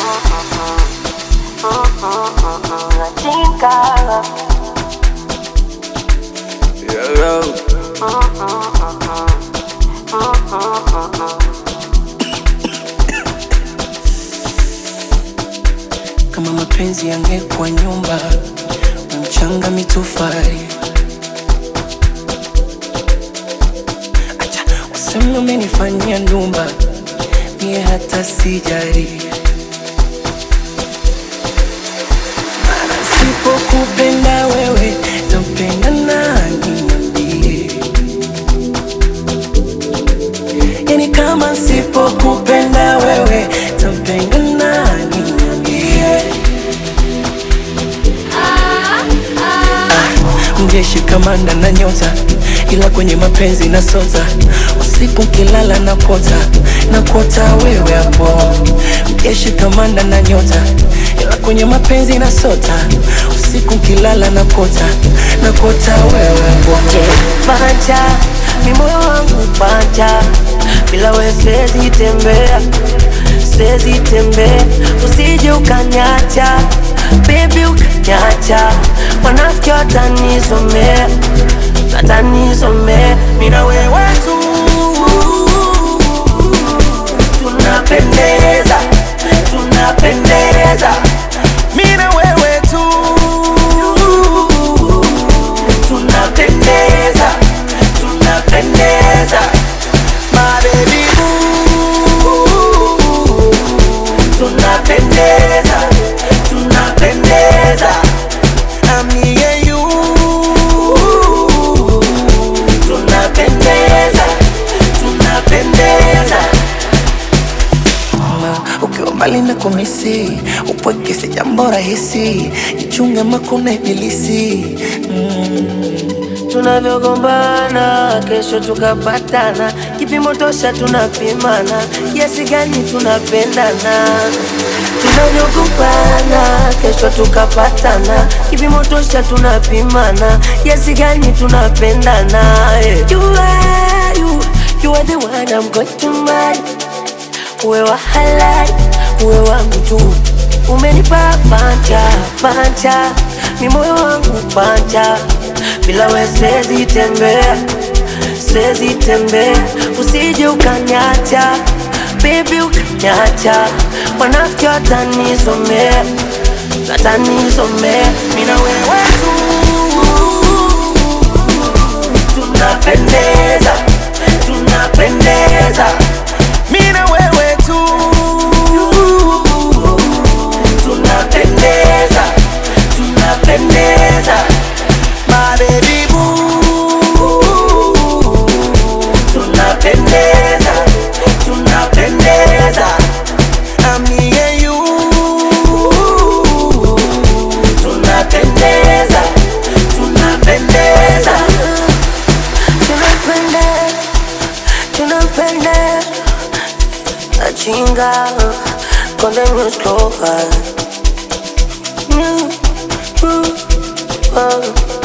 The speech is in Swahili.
Latinka. Yeah, yeah. Kama mapenzi yangekuwa nyumba, na mchanga mitofali. Acha useme umenifanyia ndumba, mie hata sijari. Maana sipokupenda wewe, tampenda nani? Niambie. Yani kama sipokupenda wewe, tampenda nani? Niambie. mjeshi kamanda na nyota, ila kwenye mapenzi na sota. Usiku kilala na kota na kota wewe hapo. Mjeshi kamanda na nyota, ila kwenye mapenzi na sota. Usiku kilala na kota na kota wewe hapo. Panja, mi moyo wangu panja, bila we siwezi tembea, siwezi tembea, usije ukanyacha, baby ukanyacha, wanafiki watanisomea, watanisomea, mi na wewe tu tunapendeza, tunapendeza, mi na wewe tu tunapendeza, tunapendeza, my baby boo. Tunapendeza, tunapendeza, I'm me and you. Tunapendeza, tunapendeza. Ma, ukiwa mbali na kumisi upweke si jambo rahisi, jichunge makuna ibilisi tunavyogombana kesho tukapatana, kipimo tosha tunapimana, kiasi gani tunapendana. Tunavyogombana kesho tukapatana, kipimo tosha tunapimana, kiasi gani tunapendana. eh. You are, you, you are the one I'm going to marry. Uwe wa halali, uwe wangu tu, umenipa panja panja, mi moyo wangu panja, bila we siwezi tembea, siwezi tembea, usije ukanyacha, baby ukanyacha, wanafiki watanisomea, watanisomea, mi na wewe tu tunapendeza, tunapendeza, mi na wewe tu tunapendeza, tunapendeza, my baby boo. Tunapendeza, tunapendeza, I'm me and you. Tunapendeza, tunapendeza, tunapendeza, tunapendeza. Achinga Konde Music Local. Mm, mm, oh.